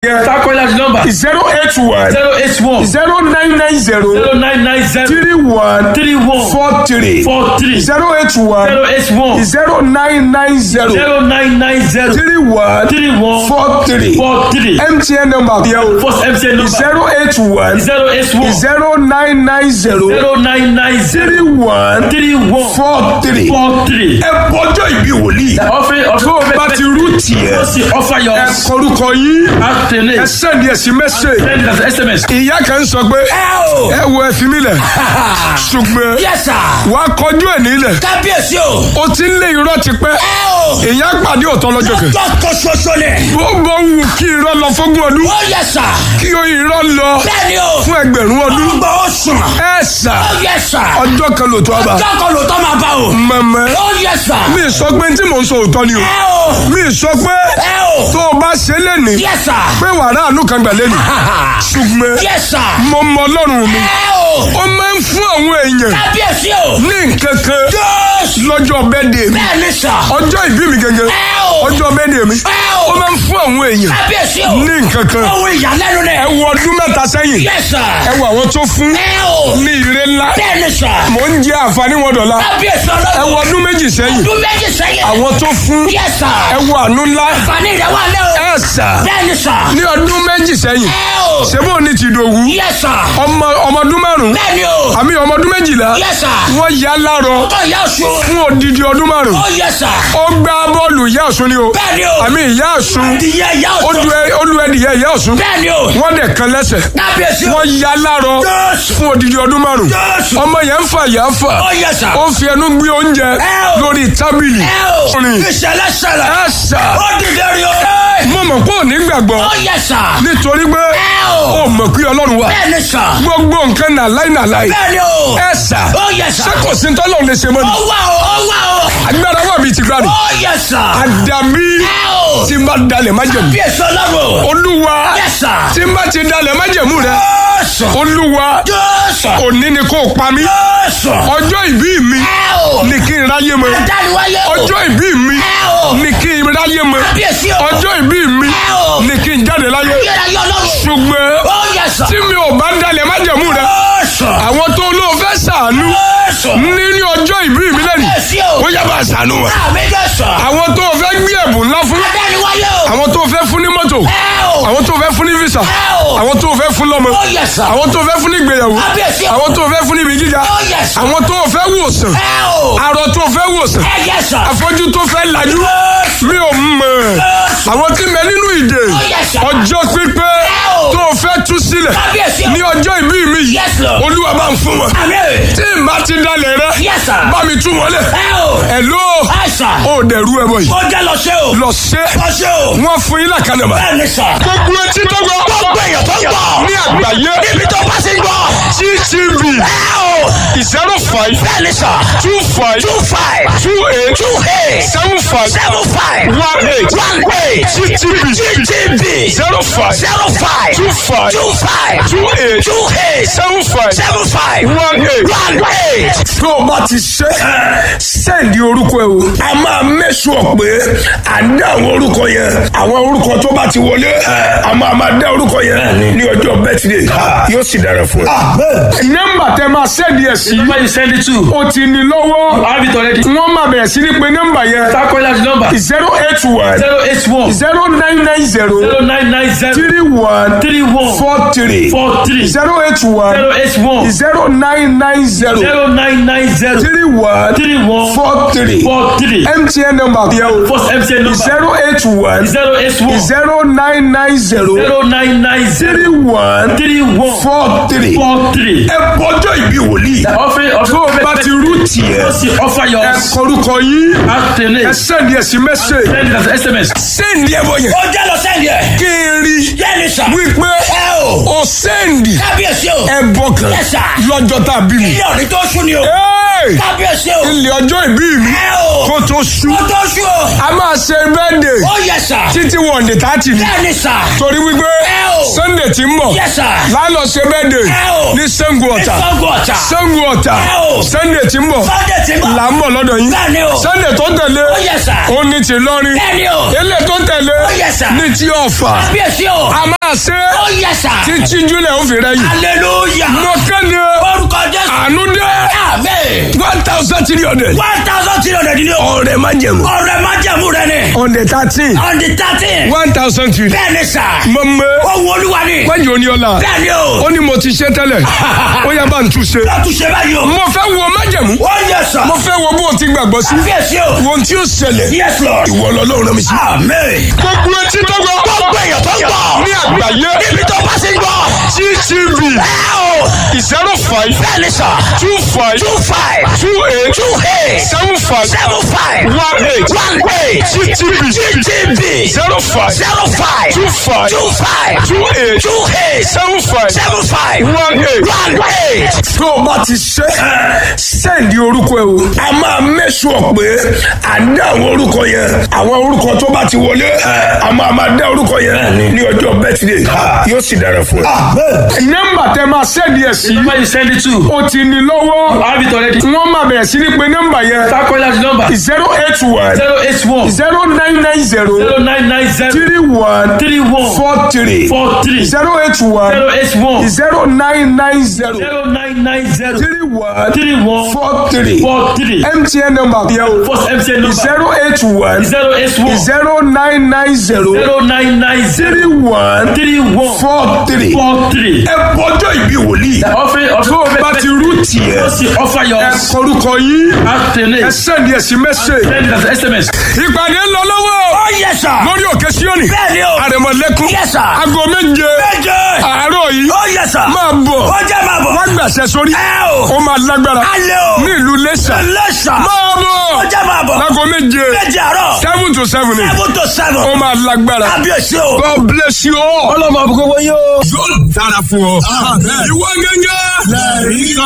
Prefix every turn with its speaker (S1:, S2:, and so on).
S1: yẹn
S2: Takola number
S1: zero eight one
S2: zero eight one
S1: zero nine nine zero
S2: zero nine nine zero
S1: three one
S2: three one
S1: four three
S2: four three
S1: zero eight one
S2: zero eight one
S1: zero nine nine zero
S2: zero nine nine zero
S1: three one
S2: three one
S1: four three
S2: four three.
S1: mtn number yẹn o
S2: First MTN number
S1: zero eight one
S2: zero eight one
S1: zero nine nine zero
S2: zero nine nine
S1: three
S2: zero
S1: one
S2: three one
S1: four three.
S2: four three.
S1: ẹ bọjọ ìbí wòlíì
S2: Offering of
S1: tó o bá ti rú tiẹ̀
S2: Just offer your
S1: ẹ kọrúkọ yín ẹ
S2: alternate.
S1: sẹ́ni ẹ̀sìn mẹ́sẹ̀.
S2: Send it as SMS.
S1: ìyá kan sọ pé
S3: ẹ o.
S1: ẹ wo ẹ fi mí lẹ̀ ṣùgbọ́n
S3: yes sir.
S1: wàá kọjú ẹ̀ nílẹ̀
S3: kábíyèsí o.
S1: o ti ń lé irọ́ tipẹ́
S3: ẹ o.
S1: ìyá pàdé òtọ́ lọ́jọ́ kan
S3: tọ́kọ ṣoṣo ni.
S1: bó bó wù kí irọ́ lọ fógún ọdún
S3: ó yẹ sà.
S1: kí o irọ́ lọ
S3: bẹ́ẹ̀ni o.
S1: fún ẹgbẹ̀rún ọdún
S3: ọgbà ó sùn.
S1: ẹ sà
S3: ó yẹ sà.
S1: ọjọ́ kan lòtọ́ ọba
S3: tọ́kọ ló tọ́ máa bá o.
S1: mọ̀mọ́
S3: ó yẹ sà.
S1: mi sọ pé tí mò ń sọ òótọ́ ni o
S3: ẹ o.
S1: mi sọ pé
S3: ẹ o.
S1: tó o bá ṣe lẹ́ni
S3: yẹ sà.
S1: pé wàrà àánú kan gbà lẹ́ni ṣùgbọ́n
S3: yẹ sà.
S1: mo mọ ọlọ́run mi
S3: ẹ o.
S1: ó máa ń fún àwọn èèyàn
S3: kábíyèsí o.
S1: ní nǹkan kan
S3: jésù.
S1: lọ́jọ́ bẹ́ẹ̀dẹ̀ mi
S3: bẹ́ẹ̀ni sà.
S1: ọjọ́ ìbí mi gẹ́gẹ́
S3: ẹ o.
S1: ọjọ́ bẹ́ẹ̀dẹ̀ mi
S3: ẹ
S1: ó
S3: o.
S1: máa ń fún àwọn èèyàn
S3: kábíyèsí o.
S1: ní nǹkan kan
S3: ohun ìyàlẹ́nu ni.
S1: ẹ wo ọdún mẹ́ta sẹ́yìn
S3: yẹ sà.
S1: ẹ wo àwọn tó fún
S3: ẹ o.
S1: ní ire ńlá
S3: bẹ́ẹ̀ni sà.
S1: mò ń jẹ àǹfààní wọn dọ̀la
S3: kábíyèsí
S1: ẹ
S3: ọlọ́run.
S1: wo ọdún méjì sẹ́yìn
S3: ọdún méjì sẹ́yìn.
S1: àwọn tó fún
S3: yẹ sà.
S1: ẹ wo àánú ńlá
S3: fani rẹ̀ wà lẹ́ o.
S1: ẹ sà
S3: bẹ́ẹ̀ni sà.
S1: ní ọdún méjì sẹ́yìn
S3: ẹ o.
S1: ṣébó ní ti dòwú
S3: yẹ sà.
S1: ọmọ ọmọ ọdún márùn
S3: bẹ́ẹ̀ni o.
S1: àmì ọmọ ọdún méjìlá
S3: yẹ sà.
S1: wọ́n yá lárọ
S3: ọkọ ìyá ọ̀ṣun.
S1: fún odidi ọdún márùn
S3: ó yẹ sà.
S1: ó gbá bọ́ọ̀lù ìyá ọ̀ṣun ni o
S3: bẹ́ẹ̀ni o.
S1: àmì ìyá ọ̀ṣun
S3: ìyá ìyá
S1: ó
S3: ọ̀ṣun.
S1: lu ẹ- ó lu ẹdìyẹ ìyá ọ̀ṣun
S3: bẹ́ẹ̀ni o.
S1: wọ́n dẹ̀ kan lẹ́sẹ̀
S3: kábíyèsí o.
S1: wọ́n yá lárọ
S3: Jésù.
S1: fún odidi ọdún márùn
S3: Jésù.
S1: ọmọ yẹn ń fà yà ń fà
S3: ó yẹ sà.
S1: ó fi ẹnu gbé oúnjẹ
S3: Ẹ o.
S1: lórí tábìlì
S3: ẹ o.
S1: rìn
S3: ìṣẹ̀lẹ̀ ṣẹlẹ̀.
S1: ẹ sà
S3: ó dìde rí o.
S1: mo mọ̀ pé ò ní gbàgbọ́
S3: ó yẹ sà.
S1: nítorí pé
S3: ẹ o.
S1: ó mọ̀ pé ọlọ́run wà
S3: bẹ́ẹ̀ni sà.
S1: gbogbo nǹkan nà láì nà láì
S3: bẹ́ẹ̀ni o.
S1: ẹ sà
S3: ó yẹ sà.
S1: ṣé kò sí tọ́lọ̀ lè ṣe mọ́ ni
S3: ó wà o. ó wà o.
S1: agbára wà bíi ti gbà ní
S3: ó yẹ sà.
S1: àdàbí
S3: ẹ o.
S1: tí n bá dalẹ̀ májẹ̀mú
S3: kábíyèsí ọlọ́run.
S1: olúwa
S3: yẹ sà.
S1: tí n bá ti dalẹ̀ májẹ̀mú rẹ
S3: Jésù.
S1: olúwa
S3: Jésù.
S1: òní ni kò pa mí
S3: Jésù.
S1: ọjọ́ ìbí mi
S3: ẹ o.
S1: ni kí n ráyé mọ́
S3: dániwáyé o.
S1: ọjọ́ ìbí mi
S3: ẹ o.
S1: ni kí n ráyé mọ́
S3: kábíyèsí o.
S1: ọjọ́ ìbí mi
S3: ẹ o.
S1: ni kí n jáde láyé
S3: yẹ́ra yọ lọ́rùn.
S1: ṣùgbọ́n
S3: ó yẹ sà.
S1: tí mi ò bá dalẹ̀ májẹ̀mú rẹ
S3: Jésù.
S1: àwọn tó lóò fẹ́ sàánú
S3: Jésù.
S1: nínú ọjọ́ ìbí mi lẹ́nu
S3: kábíyèsí o.
S1: ó yá bá sàánú wọn
S3: àmì Jésù.
S1: àwọn tó fẹ́ gbé ẹ̀bùn ńlá fún
S3: dániwáyé o.
S1: àwọn tó fẹ́ fún ní mọ́tò
S3: ẹ o.
S1: àwọn tó fẹ́ fún ní visa
S3: ẹ o.
S1: àwọn tó fẹ́ fún lọ́mọ
S3: ó yẹ sà.
S1: àwọn tó fẹ́ fún ní ìgbéyàwó
S3: kábíyèsí o.
S1: àwọn tó fẹ́ fún ní ibi gíga
S3: ó yẹ sà.
S1: àwọn tó fẹ́ wòsàn
S3: ẹ o.
S1: arọ tó fẹ́ wòsàn
S3: ẹ yẹ sà.
S1: afọ́jú tó fẹ́ lajú
S3: Jésù.
S1: mi ò mọ̀
S3: Jésù.
S1: àwọn tí mẹ nínú ìdè
S3: Ó yẹ sà.
S1: ọjọ́ pípẹ́
S3: Ẹ o.
S1: tó fẹ́ tú sílẹ̀
S3: kábíyèsí o.
S1: ní ọjọ́ ìbí mi yìí
S3: Yes, Lord.
S1: olúwa bá ń fún wọn
S3: àmì.
S1: tí n bá ti dalẹ̀ rẹ
S3: Yes, sir.
S1: bá mi tú wọn lẹ̀
S3: ẹ o.
S1: ẹ̀ ló
S3: ẹ sà.
S1: ó dẹ̀rú ẹ bọ̀ yìí
S3: ó jẹ́ lọ ṣe o.
S1: lọ ṣe
S3: lọ ṣe o.
S1: wọ́n fún yín làkànnà bá
S3: bẹ́ẹ̀ ni sà.
S1: gbogbo etí tó gbọ́
S3: gbogbo èèyàn tó ń gbọ́.
S1: ní àgbáyé
S3: níbi tó bá ti ń gbọ́.
S1: gtv
S3: ẹ o.
S1: zero five
S3: bẹ́ẹ̀ ni sà.
S1: two five
S3: two five.
S1: two eight
S3: two eight.
S1: seven five
S3: seven five.
S1: one eight
S3: one eight.
S1: gtv
S3: GTB.
S1: zero five
S3: zero five.
S1: two five
S3: two five.
S1: two eight
S3: two eight.
S1: seven five
S3: seven five.
S1: one eight.
S3: one eight.
S1: tó o bá ti ṣe sẹ́ẹ̀dì orúkọ ẹ o. a máa mẹ́sùn pé à ń dá àwọn orúkọ yẹn àwọn orúkọ tó bá ti wọlé a máa máa dá orúkọ yẹn ní ọjọ́ bẹ́tìdé yóò sì dára fún ẹ. nọ́mbà tẹ máa sẹ́ẹ̀dì ẹ̀ sí
S2: Number you send it to.
S1: o ti ní lọ́wọ́
S2: I have it already.
S1: wọ́n máa bẹ̀rẹ̀ sí ní pé nọ́mbà yẹn
S2: Takola number
S1: zero eight one
S2: zero eight one
S1: zero nine nine zero
S2: zero nine nine zero
S1: three one
S2: three one
S1: four three
S2: four three
S1: zero eight one
S2: zero eight one
S1: zero nine nine zero
S2: zero nine nine zero
S1: three one
S2: three one
S1: four three
S2: four three.
S1: mtn number yẹn o
S2: First MTN number
S1: zero eight one
S2: zero eight one
S1: zero nine nine zero
S2: zero nine nine zero
S1: three one
S2: three one
S1: four three.
S2: four three.
S1: ẹ bọjọ ìbí wòlíì
S2: Offering of
S1: tó o bá ti rú tiẹ̀
S2: Just offer your
S1: ẹ kọrúkọ yín ẹ
S2: alternate.
S1: sẹ́ndì ẹ̀ sí mẹ́sẹ̀
S2: Send it as SMS.
S1: sẹ́ndì ẹ̀ bọ̀ yẹn
S3: ó jẹ́ lọ sẹ́yìn ẹ̀.
S1: kí n rí
S3: yẹ́n ni sà.
S1: wípé
S3: ẹ o.
S1: o sẹ́ndì
S3: kábíyèsí o.
S1: ẹ bọ̀ kan
S3: Yes, sir.
S1: lọ́jọ́ tá a bí mi.
S3: ilé òní tó sún ni o.
S1: Hey!
S3: kábíyèsí o.
S1: ilé ọjọ́ ìbí mi
S3: ẹ o.
S1: kó tó sú
S3: ó tó sún o.
S1: a máa ṣe bẹ́ẹ̀dẹ̀
S3: ó yẹ sà.
S1: títí wọ̀ndé tààtì ni
S3: bẹ́ẹ̀ ni sà.
S1: torí wípé
S3: Ẹ o.
S1: sunday ti ń bọ̀
S3: Yes, sir.
S1: lálọ́ ṣe bẹ́ẹ̀dẹ̀
S3: Ẹ o.
S1: ní Ṣàngó Ọ̀tà
S3: Ṣàngó Ọ̀tà.
S1: Ṣàngó Ọ̀tà
S3: Ẹ o.
S1: sunday ti ń bọ̀
S3: Sunday ti ń bọ̀.
S1: là ń bọ̀ lọ́dọ̀ yín
S3: Bẹ́ẹ̀ ni o.
S1: sunday tó tẹ̀lé
S3: Ó yẹ sà.
S1: ó ní ti lọ́rin
S3: bẹ́ẹ̀ ni o.
S1: ilé tó tẹ̀lé
S3: Ó yẹ sà.
S1: ní ti Ọ̀fà
S3: kábíyèsí o.
S1: a máa máa ṣe
S3: Ó yẹ sà.
S1: títí júlẹ̀ ó fi rẹ̀ yìí.
S3: Hallelujah.
S1: mo kéde
S3: Orúkọ Jésù.
S1: àánú dé
S3: Amen.
S1: one thousand three hundred.
S3: One thousand three hundred ni o.
S1: ọ̀rẹ́ má jẹ̀mú.
S3: Ọ̀rẹ́ má jẹ̀mú rẹ ni.
S1: on the thirteen
S3: On the thirteen.
S1: one thousand three.
S3: Bẹ́ẹ̀ni sà.
S1: mo mọ
S3: Ohun olúwa ni.
S1: wájú oníọ́lá
S3: Bẹ́ẹ̀ni o.
S1: ó ní mo ti ṣe tẹ́lẹ̀ ó yá bá ń tún ṣe.
S3: Lọ́tún ṣe báyìí o.
S1: mo fẹ́ wo májẹ̀mú
S3: Ó yẹ sà.
S1: mo fẹ́ wo bó o ti gbàgbọ́ sí.
S3: Fíyèsí o.
S1: wo ohun tí ó ṣẹlẹ̀
S3: Yes Lord.
S1: ìwọ lọ́lọ́run rán mi sí.
S3: Amen.
S1: gbogbo etí tó gbọ́
S3: Gbogbo èèyàn tó ń gbọ́.
S1: ní àgbáyé
S3: Níbi tó bá sí ń gbọ́.
S1: gtv
S3: Ẹ o.
S1: zero five
S3: Bẹ́ẹ̀ni sà.
S1: two five
S3: Two five.
S1: two eight
S3: Two eight.
S1: seven five
S3: Seven five.
S1: one eight
S3: One eight.
S1: gtv
S3: GTB.
S1: zero five
S3: Zero five.
S1: two five
S3: Two five.
S1: two eight
S3: Two eight.
S1: seven five
S3: Seven five.
S1: one eight.
S3: One eight.
S1: tó o bá ti ṣe sẹ́ẹ̀dì orúkọ ẹ o. a máa mẹ́sùn pé à ń dá àwọn orúkọ yẹn àwọn orúkọ tó bá ti wọlé a máa máa dá orúkọ yẹn ní ọjọ́ bẹ́tìdé yóò sì dára fún ẹ. nọ́mbà tẹ máa sẹ́ẹ̀dì ẹ̀ sí
S2: The number you send it to.
S1: o ti ní lọ́wọ́
S2: I have it already.
S1: wọ́n máa bẹ̀rẹ̀ sí ní pé nọ́mbà yẹn
S2: Start calling out the number.
S1: zero eight one
S2: Zero eight one.
S1: zero nine nine zero
S2: Zero nine nine zero.
S1: three one
S2: Three one.
S1: four three
S2: Four three.
S1: zero eight one
S2: Zero eight one.
S1: zero nine nine zero
S2: Zero nine nine zero.
S1: three one
S2: Three one.
S1: four three.
S2: Four three.
S1: MTN number yẹ o
S2: First MTN number.
S1: zero eight one
S2: Zero eight one.
S1: zero nine nine zero
S2: Zero nine nine zero.
S1: three one
S2: Three one.
S1: four three.
S2: Four three.
S1: ẹ bọjọ ìbí wòlíì
S2: Offering of
S1: tó o bá ti rú tiẹ̀
S2: Just offer your
S1: ẹ kọrúkọ yìí ẹ
S2: alternate.
S1: sẹ́ndì ẹ̀ sí mẹ́sẹ̀.
S2: Send it as SMS.
S1: ìpàdé ń lọ lọ́wọ́
S3: Ó yẹ sà.
S1: lórí òkè síọ́nì
S3: Bẹ́ẹ̀ni o.
S1: àrẹ̀mọ̀lẹ́kùn
S3: Yes, sir.
S1: aago méje
S3: Méje.
S1: àárọ̀ yìí
S3: Ó yẹ sà.
S1: máa bọ̀
S3: Ó jẹ́ máa bọ̀.
S1: wá gbàṣẹ sórí
S3: Ẹ o.
S1: ó máa lágbára
S3: Alẹ́ o.
S1: ní ìlú Iléṣà
S3: Lẹ́sà.
S1: máa
S3: Ó
S1: bọ̀
S3: jẹ́ máa bọ̀.
S1: láago méje
S3: Méje àárọ̀.
S1: seven to seven ni
S3: Seven to seven.
S1: ó máa lágbára.
S3: Kábíyèsí o.
S1: God bless you all.
S3: Ọlọ́mọ àbúkọ́ wọ́n yóò.
S1: yóò dára fún ọ. ìwọ gẹ́gẹ́. lẹ́ẹ̀rí kan.